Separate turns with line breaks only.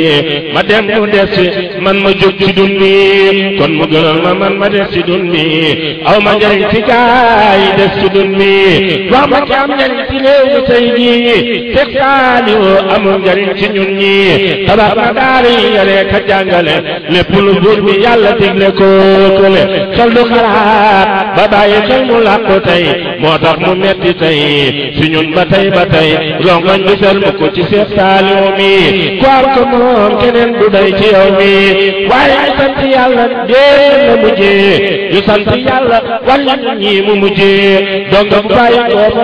ma dem mu des man ma jóg ci dun bi kon mu gënal ma man ma des ci dun bi aw ma njariñ ci gaay des ci dun bi wax ma ci am njariñ ci réew mi tey jii Seex Saaliw amul njariñ ci ñun ñi tabax na daara yi yare ka jàngale lépp lu buur bi yàlla digle ko kële xel du xalaat ba bàyyi xel mu làqu tey moo tax mu metti tey si ñun ba tey ba tey rongoñ du sel mu ko ci Seex Saaliw mi ku am ko moom keneen du day ci yow mi waaye ñu sant yàlla dee la mujjee ñu sant yàlla wàllu ñi mu mujjee donc bu bàyyi ko